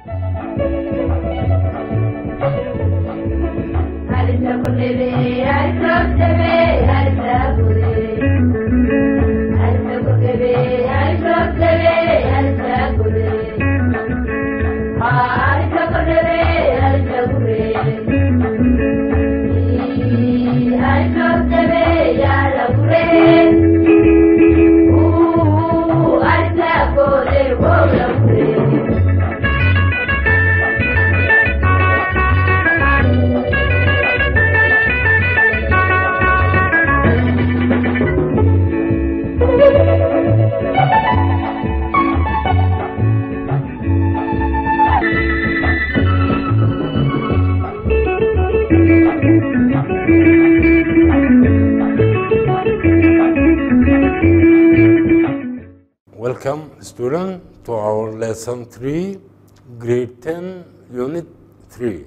Welcome, student, to our lesson 3, grade 10, unit 3.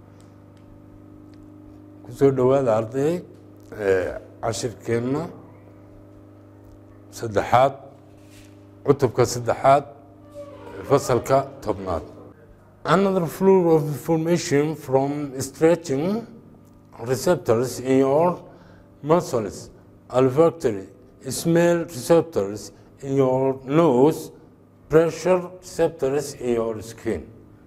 kusoo dhowaada arday cashirkeenna saddexaad cutubka saddexaad fasalka tobnaad another flow of information from stretching receptors in your muscles olfactory smell receptors in your nose pressure receptors in your skin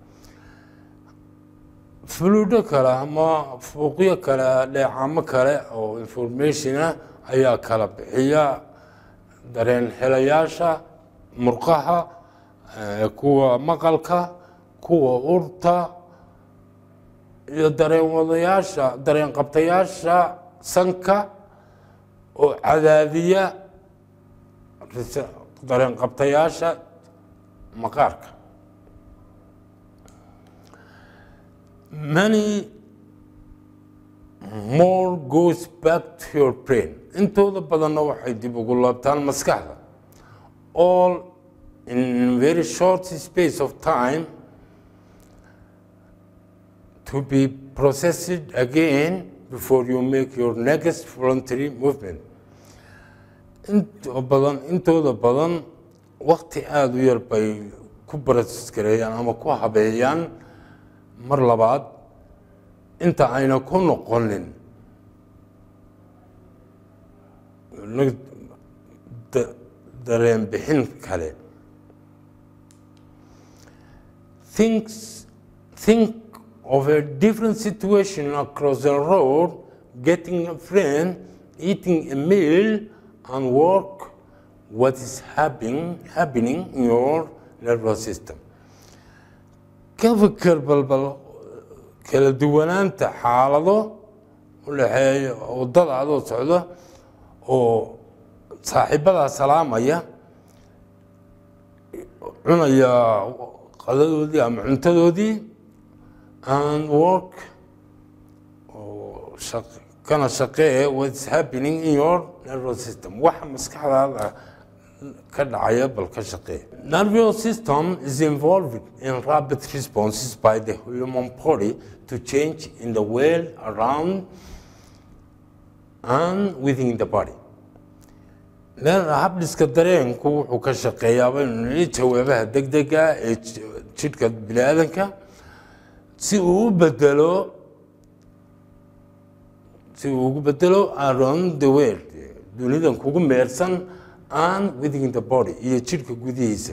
fuluudho kale ama fuuqyo kale dheecamo kale oo informationa ayaa kala bixiya dareen helayaasha murqaha kuwa maqalka kuwa urta iyo dareen wadayaasha dareen qabtayaasha sanka oo cadaadiya dareen qabtayaasha maqaarka many more goes back to your brain intooda badanna waxay dib ugu laabtaan maskaxda all in very short space of time to be processed again before you make your next voluntary movement inta badan intooda badan wakti aada u yar bay ku barasgareeyaan ama ku habeeyaan mar labaad inta ayna ku noqonin dareen bixin kale thinks think of a different situation across the road getting a friend eating a meal and work what is happening happening in your nervous system ka fikir balbal kala duwanaanta xaalado u dhexeeya waddada adoo socdo oo saaxiibadaa salaamaya cunaya qadadoodii ama cuntadoodii and work kana shaqee what's happening in your nervous system waxa maskaxdaada ka dhacaya bal ka shaqee nervous system is involved in rapid responses by the human body to change in the world around and within the body habdhiska dareenku wuxuu ka shaqeeyaaba inuu jawaabaha degdega ee jidhka bini aadanka si uu u bedelo si uu ugu bedelo around the world dunidan kugu meersan and within the body iyo jidhka gudihiisa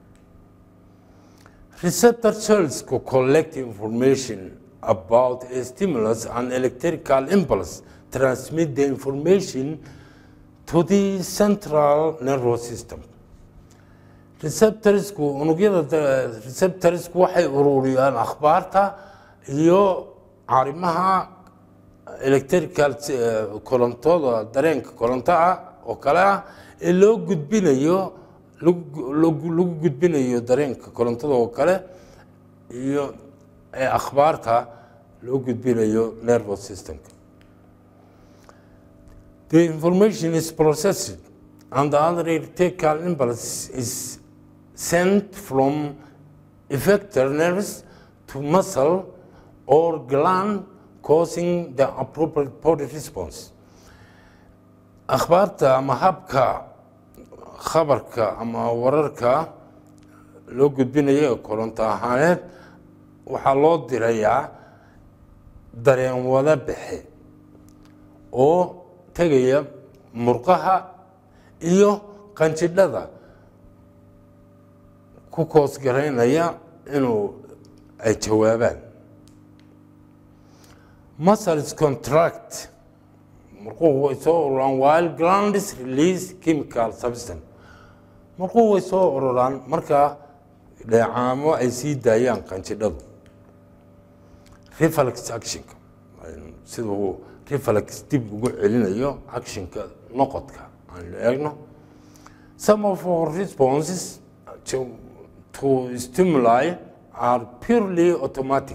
receptor cells co collect information about a stimulus and electrical impulse transmit the information to the central nervous system receptorsku unugyada receptorsku waxay ururiyaan akhbaarta iyo arrimaha electrical korontooda dareenka koronto ah oo kale ah ee loo gudbinayo lagu gudbinayo dareenka korontada oo kale iyo ee akhbaarta loo gudbinayo nervous systemka the information is processed and the other electrical impulse is sent from effector nerves to muscle or gland causing the appropriate body response akhbaarta ama habka khabarka ama wararka loo gudbinayo koronto ahaaneed waxaa loo dirayaa dareen wada baxe oo tegaya murqaha iyo qanjidhada ku koosgaraynaya inuu ay jawaabaan muscles contract murquhu way soo ururaan while glands release chemical substance murquhu way soo ururaan markaa dheecaamo ay sii daayaan qanjidhadu reflex actionka siduu reflex dib ugu celinayo actionka noqodka aan eegno some of our responses to, to stimuli are purely automatic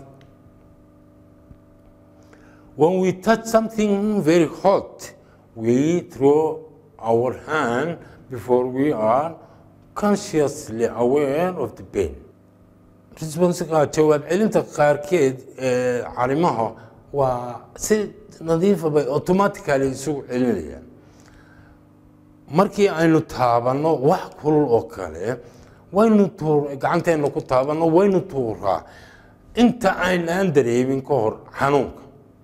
when we touch something very hot we throw our hand before we are consciously aware of the pain responsiga jawaab celinta qaarkeed ee carimaha waa si nadiifa bay automatically isugu celinayaan markii aynu taabanno wax kulul oo kale waynu tuur gacanteena ku taabanno waynu tuuraa inta aynaan dareemin ka hor xanuunka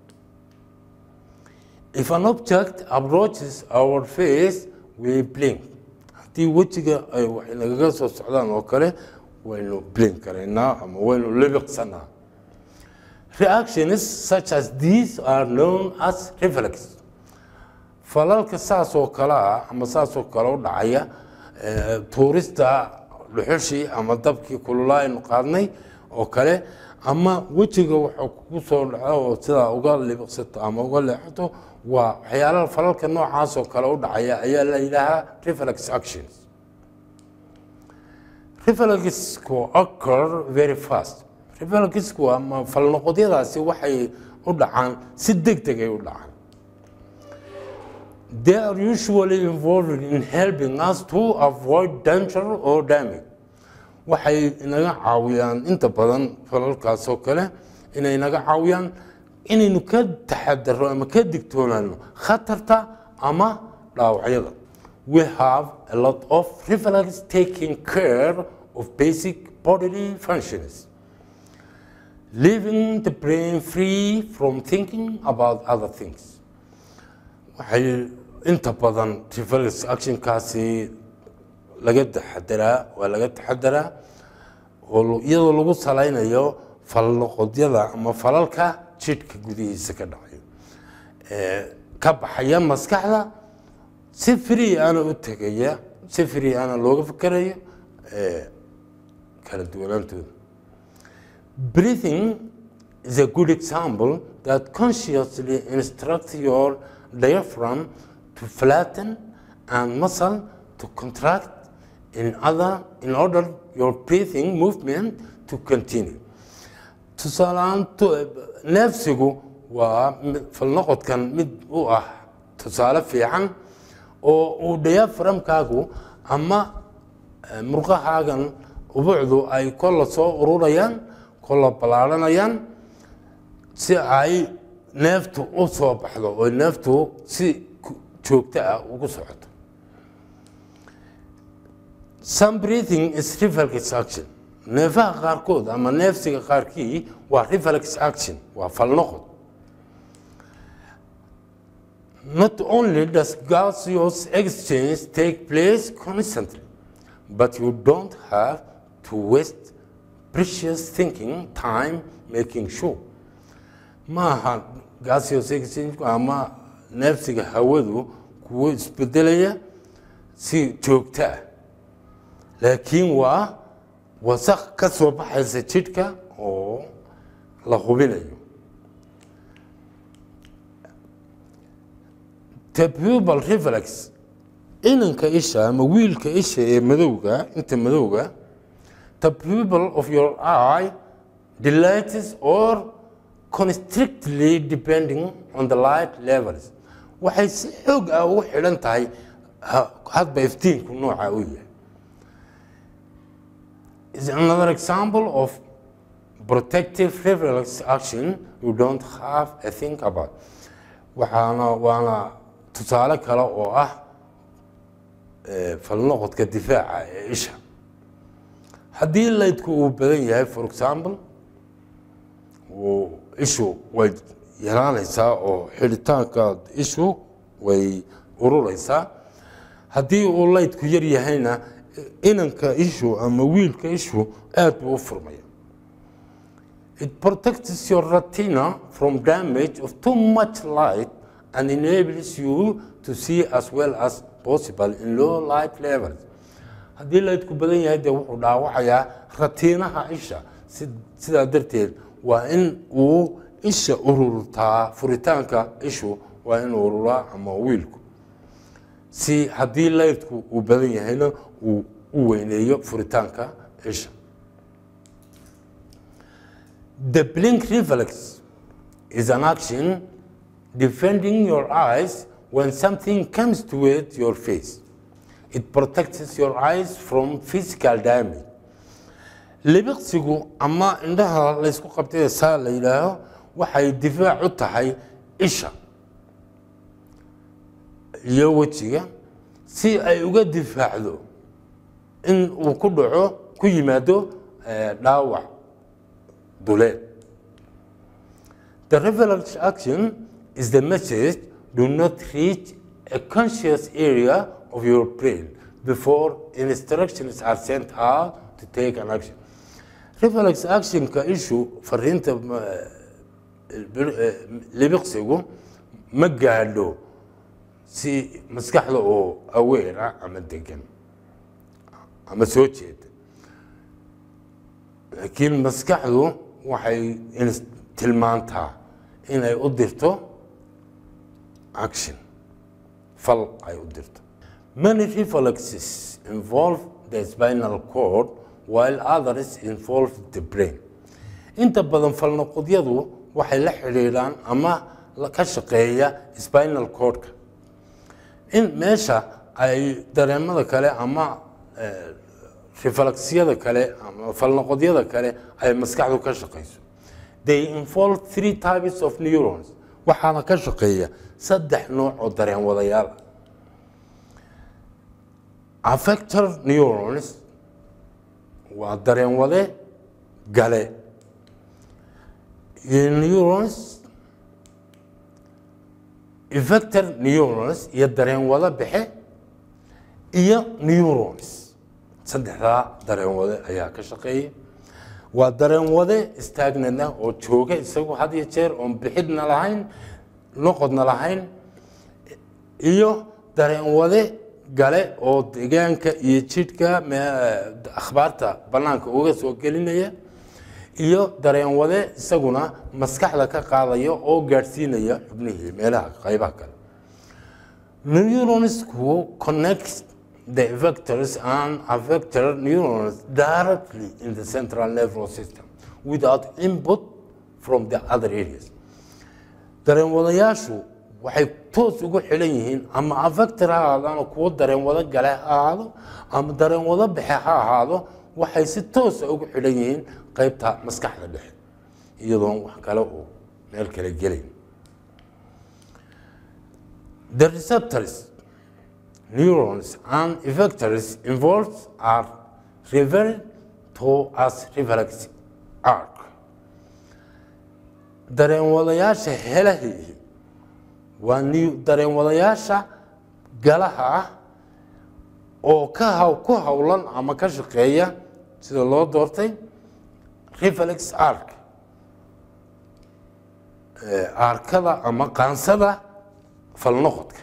if an object approaches our face we blink haddii wejiga ay wax nagaga soo socdaan oo kale waynu blink karaynaa ama waynu libiqsanaa reactions such as these are known as reflex falalka saas oo kale ah ama saas oo kale u dhacaya tuurista dhuxushii ama dabkii kululaa aynu qaadnay oo kale ama wejiga waxaa kugu soo dhaco oo sidaa uga libiqsato ama uga leexato waa waxyaalaha falalka noocaas oo kale u dhacaya ayaa la yidhaahaa reflex actions reflexku occur very fast reflexku ama falnoqodyadaasi waxay u dhacaan si deg degay u dhacaan they are usually involved in helping us to avoid danger or damage waxay inaga caawiyaan inta badan falalkaas oo kale inay naga caawiyaan inaynu ka taxadaro ama ka digtoonaano khatarta ama dhaawacyada we have a lot of reflex taking care of basic bodily functions leaving the brain free from thinking about other things waxay inta badan reflex actionkaasi laga taxadaraa waa laga taxadaraa oo iyadoo lagu salaynayo falnoqodyada ama falalka jidhka gudihiisa ka dhacayo ka baxaya maskaxda si free ana u tegaya si free ana looga fikerayo kala duwanaantooda breathing is a good example that consciously instructs your diaphragm to flatten and muscle to contract in other in order your breathing movement to continue tusaaleaan neefsigu waa falnoqodkan mid u ah tusaale fiican oo uu diaphragmkaagu ama murqahaagan ubucdu ay kolla soo ururayaan kolla ballaaranayaan si ay neeftu u soo baxdo oo neeftu si joogto ah ugu socoto some breathing is reflex action neefaha qaarkood ama neefsiga qaarkii waa reflex action waa falnoqod not only does gaseous exchange take place constantly but you don't have to waste precious thinking time making sure maaha gaseous exchange ama neefsiga hawadu kuwo isbedelaya si joogto ah laakiin waa wasaq ka soo baxaysa jidhka oo la hubinayo the pupil reflex inanka isha ama wiilka isha ee madowga inta madowga the pupil of your eye delights or constrictly depending on the light levels waxay si xoog ah ugu xidhan tahay hadba iftiinku nooca u yahay is another example of protective reflex action you don't have a think about waxaana waana tusaale kale oo ah falnoqodka difaaca ee isha haddii laydku uu badan yahay for example uu ishu way yaraanaysaa oo xidhitaanka ishu way ururaysaa haddii uu laydku yar yahayna inanka ishu ama wiilka ishu aad buu u furmaya It protects your retina from damage of too much light and enables you to see as well as possible in low light levels. haddii laydku badan yahay dee wuxuu dhaawacayaa ratiinaha isha Si- sidaa darteed waa in uu isha ururtaa furitaanka ishu waa in ururaa ama wiilku si haddii laydku uu badan yahayna uu u weyneeyo furitaanka isha The blink reflex is an action defending your eyes when something comes toward your face. It protects your eyes from physical damage. libiqsigu ama indhaha laysku qabtay saa la yidhaaho waxay difaac u tahay isha iyo wejiga si ay uga difaacdo in uu ku dhaco ku yimaado eh, dhaawac duleed The reflex action is the message do not reach a conscious area of your brain before instructions are sent out to take an action. Reflex actionka issue fariinta ma- bir- eh, libiqsigu ma gaadho si maskaxda oo aware ah ama degan ama soo jeeda laakiin maskaxdu waxay ins- tilmaantaa inay u dirto action fal ay u dirto many reflexes involve the spinal cord while others involve the brain inta badan falnoqodyadu waxay la xidhiidhaan ama la- ka shaqeeya spinal cordka in meesha ay dareemada kale ama eh, reflexyada kale ama falnoqodyada kale ay maskaxdu ka shaqeyso they involve three types of neurons waxaana ka shaqeeya saddex nooc oo dareen wadayaal ah affector neurons waa dareen wade gale iyo neurons effector neurons iyo dareen wada bixe iyo neurons saddexdaa dareen wade ayaa ka shaqeeya waa dareen wade istaagnana oo jooga isagu had iyo jeer oon bixidna lahayn noqodna lahayn iyo dareen wade gale oo deegaanka iyo jidhka me- akhbaarta bannaanka uga soo gelinaya iyo dareen wade isaguna maskaxda ka qaadaya oo gaadhsiinaya xubnihii meelaha qaybaha kale neuronsku connect the vectors and affector neurons directly in the central nervous system without input from the other areas dareen wadayaashu waxay toos ugu xidhan yihiin ama affector ha ahaadaano kuwo dareen wada gale ha ahaado ama dareen wada baxe ha ahaado waxay si toosa ugu xidhan yihiin qaybta maskaxda dhexe iyadoon wax kale oo meel kale gelayn The receptors, neurons, and effectors involved are referred to as reflex arc. Dareen wadayaasha helahii waa new- dareen wadayaasha galaha ah oo ka haw ku hawlan ama ka shaqeeya sida loo doortay reflex arc Eh, arkada ama qaansada falnoqodka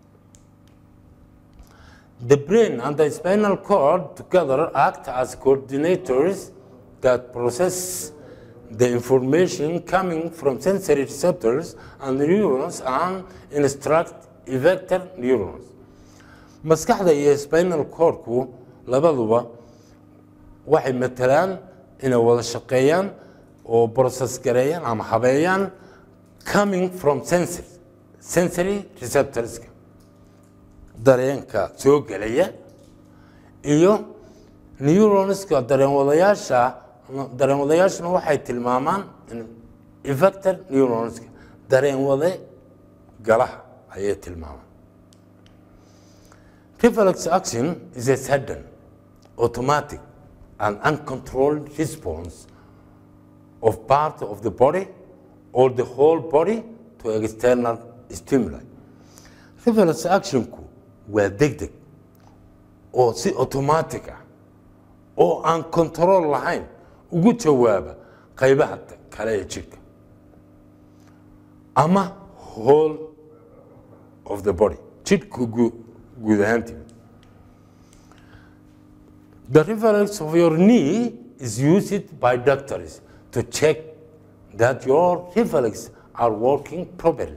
The brain and the spinal cord together act as coordinators that process the information coming from sensory receptors and neurons and instruct effector neurons. Maskaxda iyo spinal cordku labaduba waxay matalaan inay wada shaqeeyaan oo process gareeyaan ama habeeyaan coming from sensory, sensory receptorska dareenka soo gelaya iyo neuronska dareen wadayaasha dareen wadayaashuna waxay tilmaamaan in- effector neuronska dareen wade galaha ayay tilmaamaan reflex action is a sudden automatic an uncontrolled response of part of the body or the whole body to external stimuli. Reflex actionku waa degdeg oo si automatic ah oo aan control lahayn ugu jawaaba qaybaha kale ee jidhka ama whole of the body jidhku guud ahaantii The reflex of your knee is used by doctors to check that your reflex are working properly.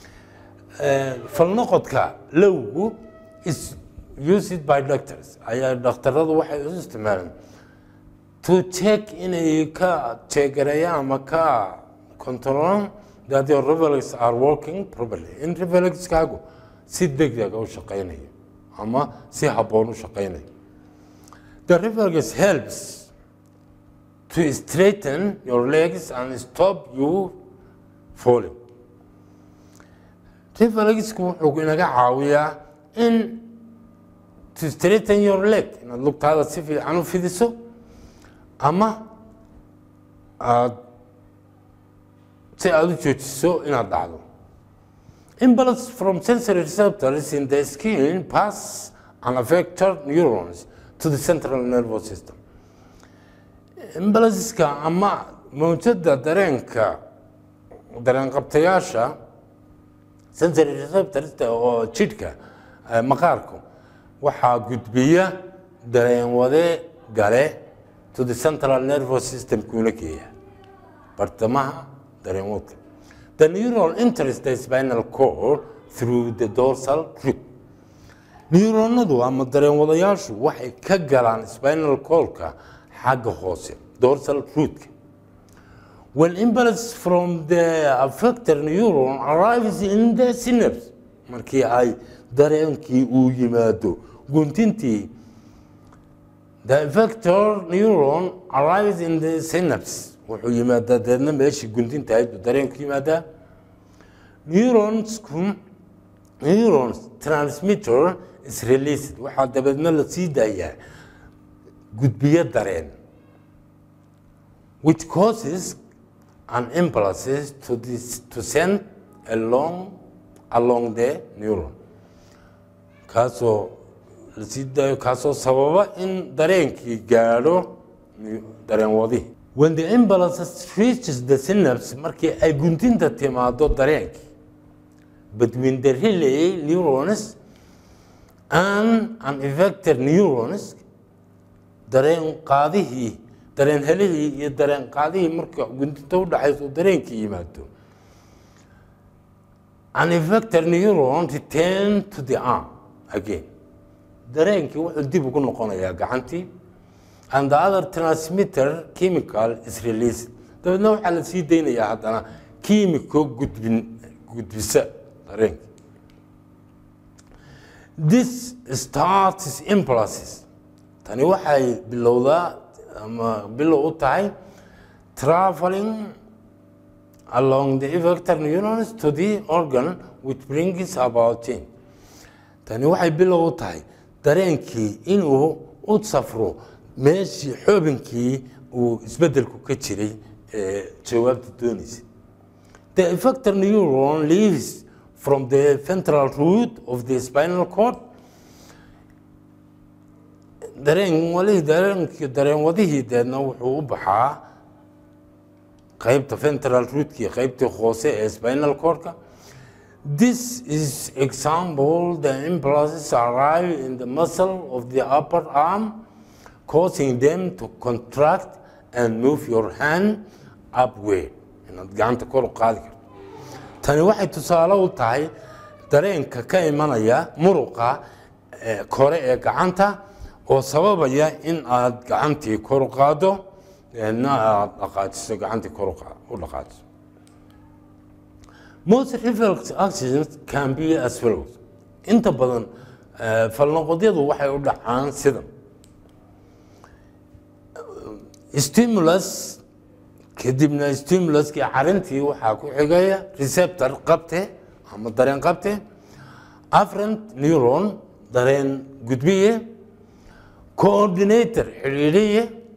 falnoqodka lowgu is used by doctors ayaa dhakhtaradu waxay u isticmaalaan to check inay ka jeegareeyaan ama ka controlaan that your reflex are working properly in reflexkaagu si degdega u shaqaynayo ama si habboon u shaqaynayo The reflex helps to straighten your legs and stop you falling. Reflexku wuxuu inaga caawiyaa in to straighten your leg inaad lugtaada si fiican u fidiso ama aad si aad u joojiso inaad dhacdo. Impulse from sensory receptors in the skin pass and affect neurons to the central nervous system. Impulseska ama mawjada dareenka dareen qabtayaasha sensory receptors oo jidhka maqaarku waxaa gudbiya dareen wade gale to the central nervous system kuna geeya bartamaha dareen wadka the neuron enters the spinal cord through the dorsal root neuronadu ama dareen wadayaashu waxay ka galaan spinal cordka xagga hoose dorsal rootka when impulse from the affected neuron arrives in the synapse markii ay dareenkii uu yimaado guntintii the affector neuron arrives in the synapse wuxuu yimaadaa deedna meeshii guntinta ahayd buu dareenku yimaadaa neuronsku neurons transmitter is released waxaa dabeedna la sii daayaa gudbiyo dareen which causes an impulses to, this, to send along, along the neuron kaasoo la sii daayo kaasoo sababa in dareenkii gaadho dareen wadihii when the impulses reaches the synapse markii ay guntinta timaado dareenkii between the relay neurons and an affected neurons dareen qaadihii dareen helihii iyo dareen qaadihii marka guntinta u dhaxayso dareenkii yimaado an affected neuron return to the arm again dareenkii wuxuu dib ugu noqonayaa gacantii and the other transmitter chemical is released dabeedna waxaa la sii daynayaa haddana kiimiko gudbin gudbisa dareenka this starts impulses tani waxay bilowdaa ama bilow u tahay traveling along the effector neurons to the organ which brings about change tani waxay bilow u tahay dareenkii inuu u safro meeshii xoobinkii uu isbeddelku ka jiray ee jawaabta doonaysa the effector neuron leaves from the ventral root of the spinal cord dareen walihii dareenkii dareen wadihii deedna wuxuu u baxaa qaybta ventral rootkii qaybtii hoose ee spinal cordka This is example the impulses arrive in the muscle of the upper arm, causing them to contract and move your hand upward. Inaad gacanta kor u qaadi karto. Tani waxay tusaale u tahay dareenka ka imanaya muruqa kore ee gacanta oo sababaya in aad gacantii kor u qaado deedna aad dhaqaajiso gacantii kor u dhaqaajiso most reflex actions can be as follows inta badan falnoqodyadu waxay u dhacaan sidan stimulus kadibna stimuluskii carintii waxaa ku xigaya receptor qabte ama dareen qabte afferent neuron dareen gudbiye coordinator xidhiidhiye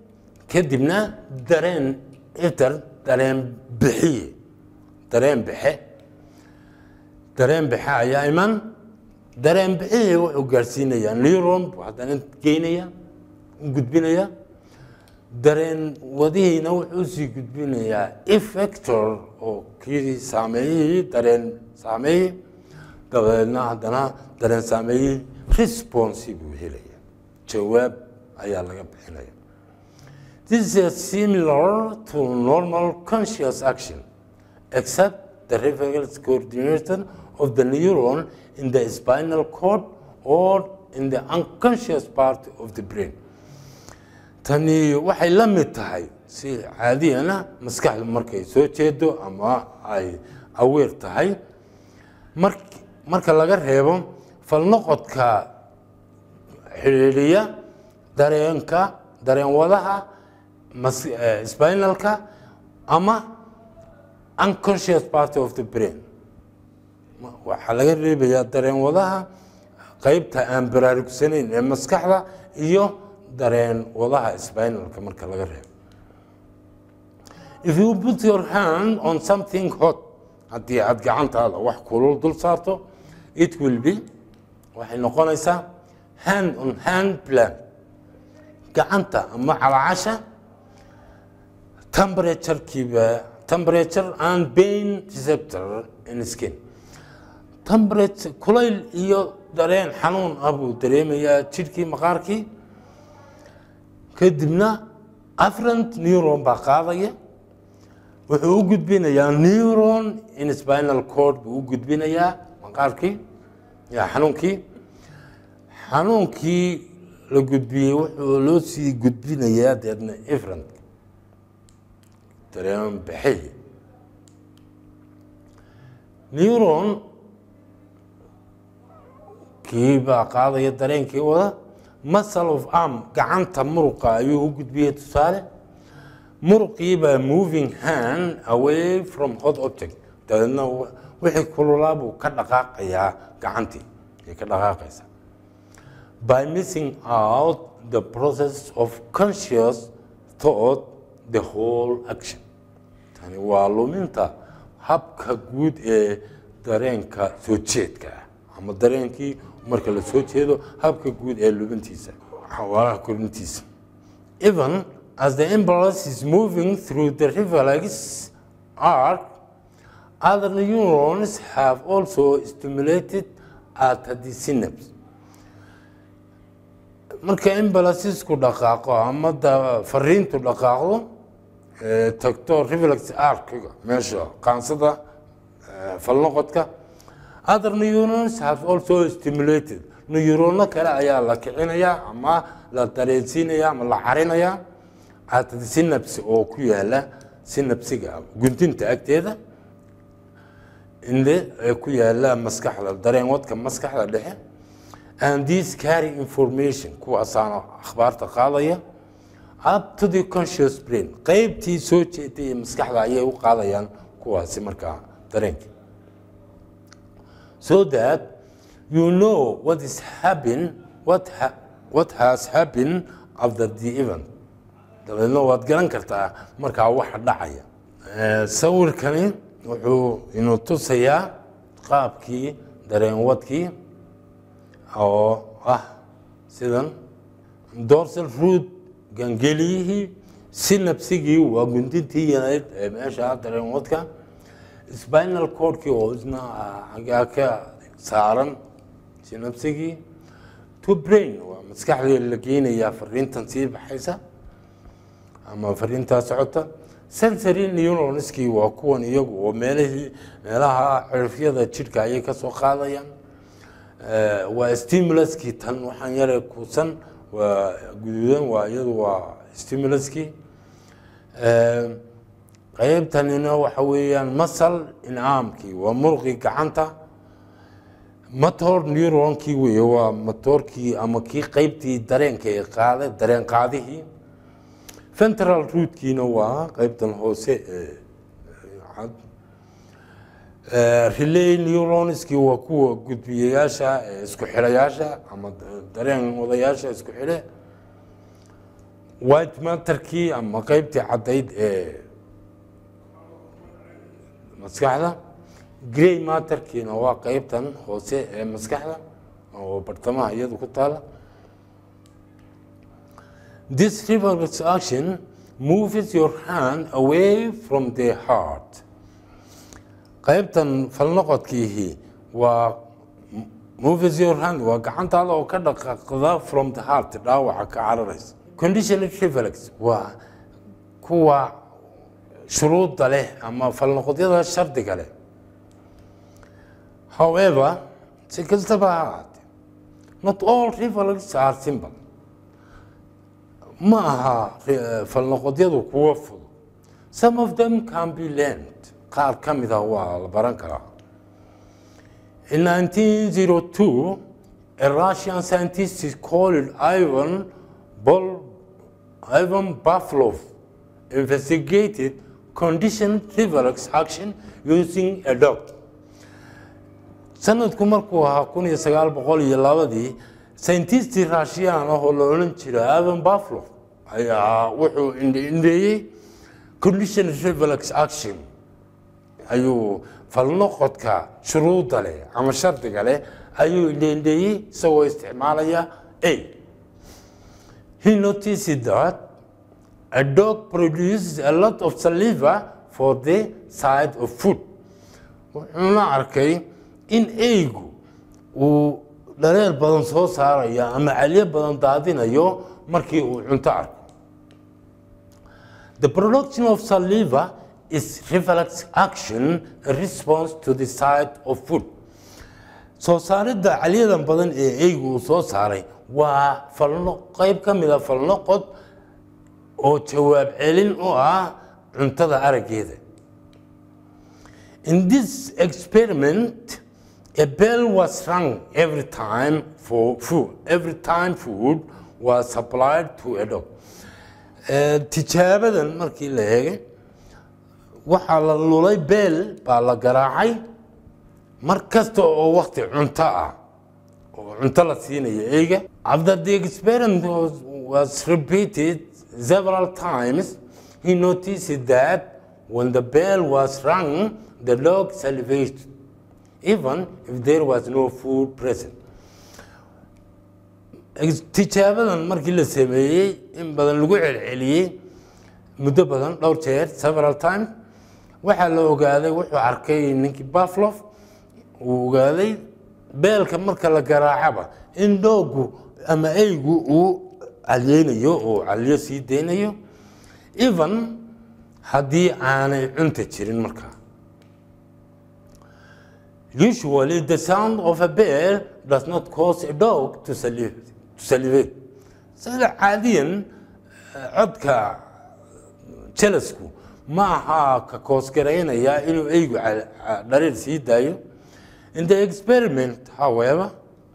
kadibna dareen iter dareen bixiye dareen bixe dareen bixe ayaa iman dareen bixiye wuxuu gaarsiinayaa neuron buu haddana geynaya u gudbinaya dareen wadihiina wuxuu sii gudbinayaa effector oo kii saameeyihii dareen saameeyey dabeedna haddana dareen saameeyihii responsi buu helaya jawaab ayaa laga bixinaya This is similar to normal conscious action, except the reflex coordination of the neuron in the spinal cord or in the unconscious part of the brain. tani waxay la mid tahay si caadiyana maskaxdu markay soo jeedo ama ay aweer tahay marka laga reebo falnoqodka xidhiidhiya dareenka dareen wadaha spinalka ama unconscious part of the brain waxaa laga reebayaa dareen wadaha qeybta aan baraarugsanayn ee maskaxda iyo dareen wadaha spinalka marka laga reebo if you put your hand on something hot haddii aad gacantaada wax kulul dul saarto it will be waxay noqonaysaa hand on hand plan gacanta ama calacasha temperaturekiiba temperature and pain receptor in skin temperature kulayl iyo dareen xanuun ah buu dareemayaa jidhkii maqaarkii kadibna afferent neuron baa qaadaya wuxuu u gudbinayaa neuron in spinal cord buu u gudbinayaa maqaarkii ya xanuunkii xanuunkii la gudbiyey wuxuu loo sii gudbinayaa deedna efferent dareen baxay neuron kii baa qaadaya dareenkii wada muscle of arm gacanta muruqa ayuu u gudbiyey tusaale muruqii baa moving hand away from hot object dabeedna wixii kululaa buu ka dhaqaaqayaa gacantii ay ka dhaqaaqaysaa by missing out the process of conscious thought the whole action tani waa luminta habka guud ee dareenka soo jeedka ah ama dareenkii marka la soo jeedo habka guud ee lubintiisa xawaaraha korintiisa even as the impulse is moving through the reflex arc other neurons have also stimulated at the synapse marka imbalasisku dhaqaaqo ama fariintu dhaqaaqdo tagto reflex arkiga meesha qaansada falnoqodka other neurons have also stimulated neurono kale ayaa la kicinayaa ama la dareensiinayaa ama la carinayaa at the synapse oo ku yaala synapsiga gundinta agteeda inde ee ku yaala maskaxda dareen wadka maskaxda dhexe and these carry information kuwaasaana akhbaarta qaadaya up to the conscious brain qeybtii soo jeeday ee maskaxda ayay u qaadayaan kuwaasi markaa dareenka so that you know what is happen what ha what has happened after the event dabeedna waad garan kartaa markaa waxa dhacaya sawirkani wuxuu inuu tusayaa qaabkii dareen wadkii oo ah sidan dorsal root gangeliyihii synapsigii waa gundintii yanayd ee meesha dareen wadka spinal cordkii oo isna xaggaa ka saaran synapsigii to brain waa maskaxdii la geynayaa fariintan sii baxaysa ama fariintaa socota sensory neuronskii waa kuwan iyagu oo meelihii meelaha cirifyada jidhka ayay ka soo qaadayaan waa stimuluskii tan waxaan yare kuusan waa guduudan waa iyadu waa stimuluskii qeybtanina waxa weeyaan masal incaamkii waa muruqii gacanta motor neuronkii weeye waa motorkii ama kii qeybtii dareenka ee qaada dareen qaadihii central rootkiina waa qeybtan hoose ee cad relay neuronskii waa kuwa gudbiyayaasha ee isku xidhayaasha ama dareen wadayaasha isku xidhe white matterkii ama qeybtii caddayd ee maskaxda grey matterkiina waa qeybtan hoose ee maskaxda oo bartamaha iyadu ku taala this reflex action moves your hand away from the heart qaybtan falnoqodkiihi waa moves your hand waa gacantaada oo ka dhaqaaqda from the heart dhaawaca ka cararaysa conditional reflex waa kuwa shuruudda leh ama falnoqodyada shardiga leh however si kastaba ha ahaatee not all reflex are simple ma aha falnoqodyadu kuwa fudud some of them can be learned qaar ka mid ah waa la baran karaa in 1902 a russian scientist called ivan Bol ivan pavlov investigated conditioned reflex action using a dog sanadku markuu ahaa kun iyo sagaal boqol iyo labadii sayintistii raashiyaan ah oo la odhan jira avan baflo ayaa wuxuu indheeyey condition reflex action ayuu falnoqodka shuruudda leh ama shardiga leh ayuu indheendheeyey isagoo isticmaalaya a he noticed that a dog produces a lot of saliva for the side of food wuxuuna arkay in eygu uu dhareer badan soo saarayo ama calyo badan daadinayo markii uu cunto arko the production of saliva is reflex action a response to the side of food soo saaridda calyadan badan ee eygu uu soo saaray waa falno qeyb ka mida falnoqod oo jawaab celin u ah cuntada araggeeda in this experiment a bell was rung every time for food every time food was supplied to a dog tijaabadan markii la eegay waxaa la lulay beel baa la garaacay mar kasta oo wakti cunto ah oo cunto la siinayo eyga after the experiment was, was repeated several times he noticed that when the bell was rung the dog salivated even if there was no food present tijaabadan markii la sameeyey in badan lagu celceliyey muddo badan dhowr jeer several times waxaa la ogaaday wuxuu arkay ninkii baflof uu ogaaday beelka marka la garaacaba in doogu ama eygu uu calyeynayo oo calyo sii deynayo even haddii aanay cunta jirin markaa usually the sound of a bell does not cause a dog to salivate, to salivate. sida caadiyan codka jelasku ma aha ka koosgaraynaya inuu eygu dhariir sii daayo in the experiment however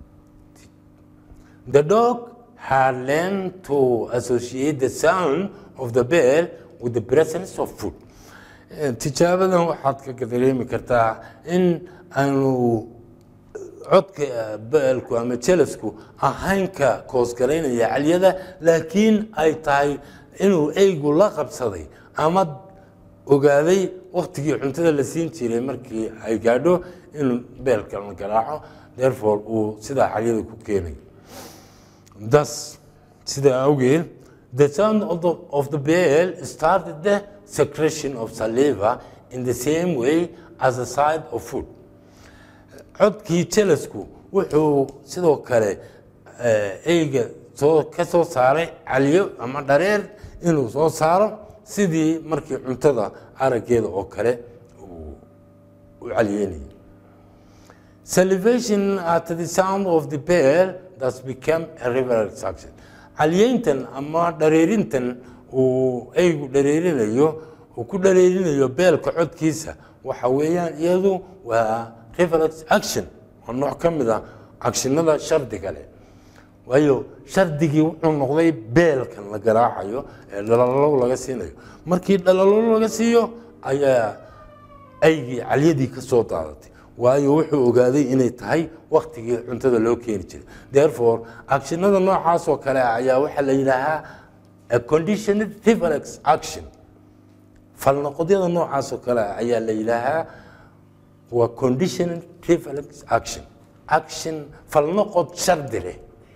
the dog had learned to associate the sound of the bell with the presence of food tijaabadan waxaad ka dareemi kartaa in aanu codka beelku ama jelasku ahayn ka koosgaraynaya calyada laakiin ay tahay inuu eygu la qabsaday ama ogaaday waktigii cuntada la siin jiray markii ay gaadho inuu beelka la garaaco therefore uu sidaa calyada ku keenayo thus sidaa awgeed the sound of the, of the bell started the secretion of saliva in the same way as the side of food codkii jelasku wuxuu sidoo kale eyga soo ka soo saaray calyo ama dhareer inuu soo saaro sidii markii cuntada araggeeda oo kale uu u calyeynayay salivation at the sound of the bell thus became a reflex action calyeyntan ama dhareerintan uu eygu dhareerinayo uu ku dhareerinayo beelka codkiisa waxa weeyaan iyadu waa reflex action waa nooc ka mid a agshinada shardiga leh waayo shardigii wuxuu noqday beelkan la garaacayo ee dhalalow laga siinayo markii dhalalow laga siiyo ayaa aygii calyadii ka soo daadatay waayo wuxuu ogaaday inay tahay waktigii cuntada loo keeni jiray therefore agshinada noocaas oo kale ah ayaa waxaa la yidhaahaa a conditioned reflex action falnoqodyada noocaas oo kale ah ayaa la yidhaahaa waa conditioned reflex action action falnoqod shardi leh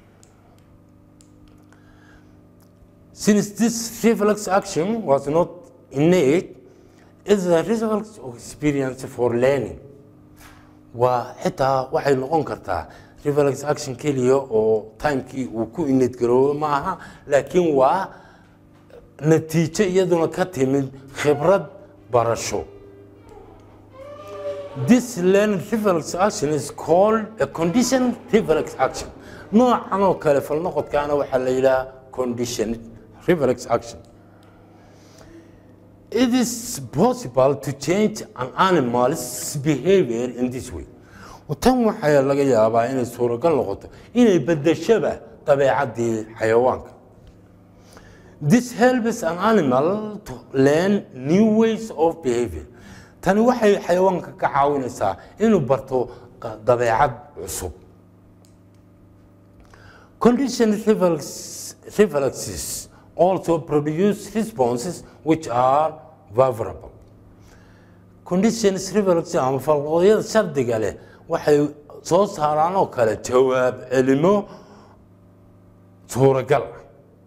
since this reflex action was not innate is a result of experience for learning waa xitaa waxay noqon kartaa reflex action keliya oo timekii uu ku inid garoobo ma aha laakiin waa natiijo iyaduna ka timid khibrad barasho this learned reflex action is called a conditioned reflex action noocan oo kale falnoqodkaana waxaa la yidhaha conditioned reflex action It is possible to change an animal's behavior in this way. tan waxaa laga yaabaa inay suuragal noqoto inay bedeshaba dabeecaddii xayawaanka this helps an animal to learn new ways of behavior tani waxay xayawaanka ka caawinaysaa inuu barto dabeecad cusub conditioned reflex, reflexes also produce responses which are favorable conditions reflex ama falqoodyada shardiga leh waxay soo saaraan oo kale jawaab celimo suuragal ah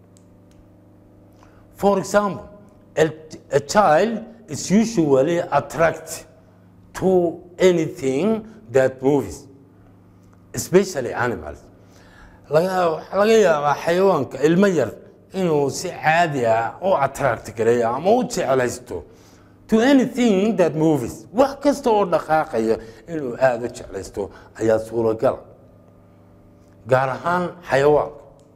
for example a, a child is usually attracted to anything that moves especially animals laga yaabaa xayawaanka ilmo yar inuu si caadi ah u attract gareeyo ama u jeclaysto to anything that moves wax kasta oo dhaqaaqaya inuu aada u jeclaysto ayaa suuragal gaar ahaan xayawaanka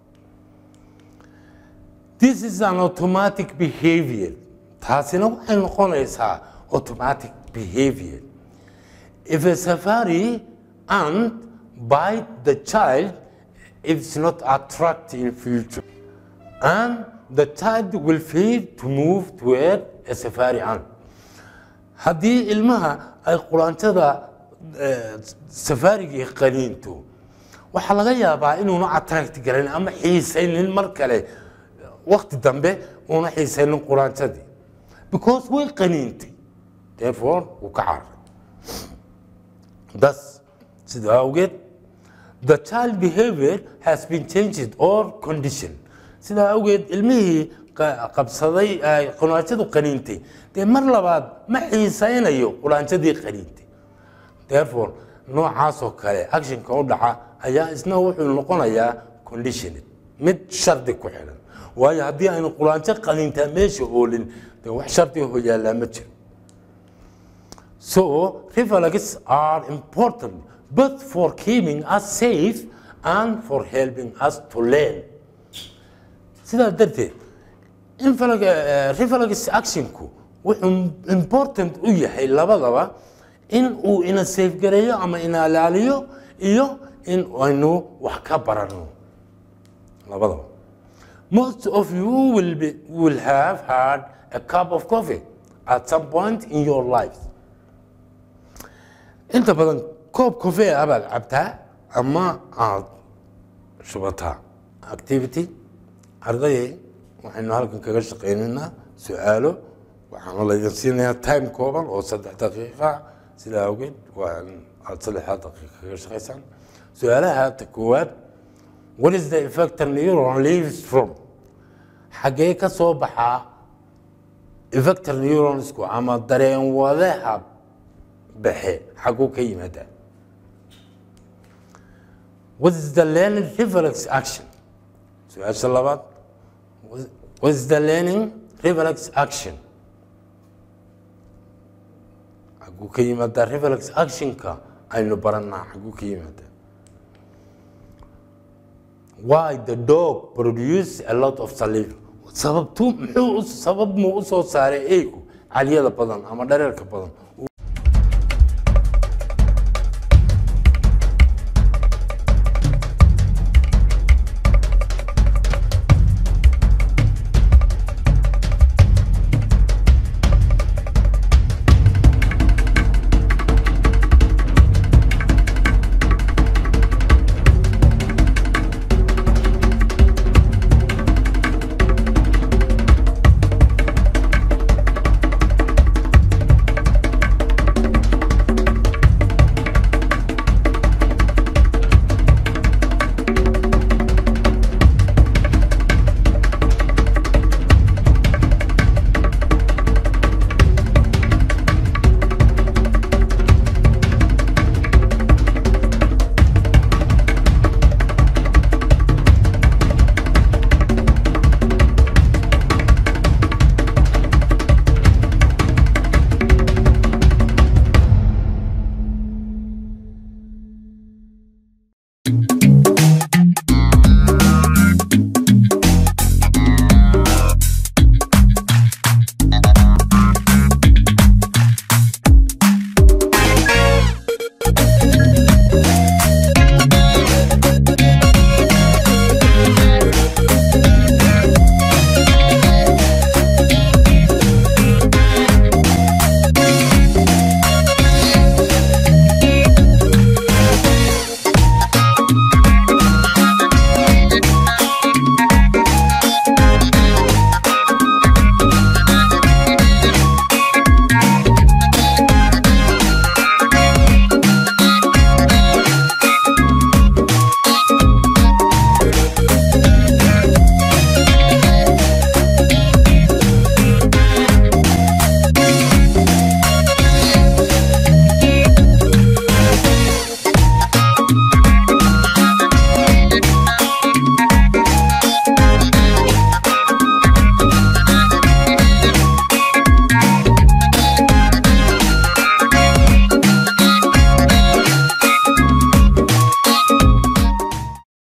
this is an automatic behavior taasina waxay noqonaysaa automatic behavior if a safari ant bite the child it's not attractive in future and the child will fail to move toward a safari ant haddii ilmaha ay quraantada safarigii qaniinto waxaa laga yaabaa inuuna attract garan ama xiisaynin mar kale wakti dambe uuna xiisaynin quraantadii because way qaniintay therefore wuu ka cararay thus sida awgeed the child behavior has been changed or conditioned sidaa awgeed ilmihii qabsaday quraanjadu qaniintay dee mar labaad ma xiisaynayo quraanjadii qaniintay therefore noocaasoo kale actionka u dhaca ayaa isna wuxuu noqonayaa conditioned mid shardi ku xidhan waayo haddii aynu quraanjo qaniintaa meesha oolin dee wax shardi ho yaallaa ma jiro so reflex are important both for keeping us safe and for helping us to learn sidaa darteed reflex actionku wuxuu important u yahay labadaba in uu ina safegareeyo ama ina ilaaliyo iyo in aynu wax ka barano labadaba most of you will, be, will have had a cup of coffee at some point in your life inta badan koob coffee ah baad cabtaa ama aad shubataa activity ardayay waxaynu halkan kaga shaqaynaynaa su-aalo waxaana laydin siinayaa time kooban oo saddex daqiiqa sidaa awgeed waa aad saddexdaa daqiiqa kaga shaqaysaan su-aalaha ta koowaad what is the effector neuron leaves from xaggee ka soo baxaa effector neuronsku ama dareen wadaha baxe xagguu ka yimaadaa what is the learning reflex action su-aasha labaad what is the learning reflex action xagguu ka yimaadaa reflex actionka aynu baranaa xagguu ka yimaadaa why the dog produce a lot of saliva sababtu muxuu sabab muu u soo saaray eygu calyada badan ama dhareerka badan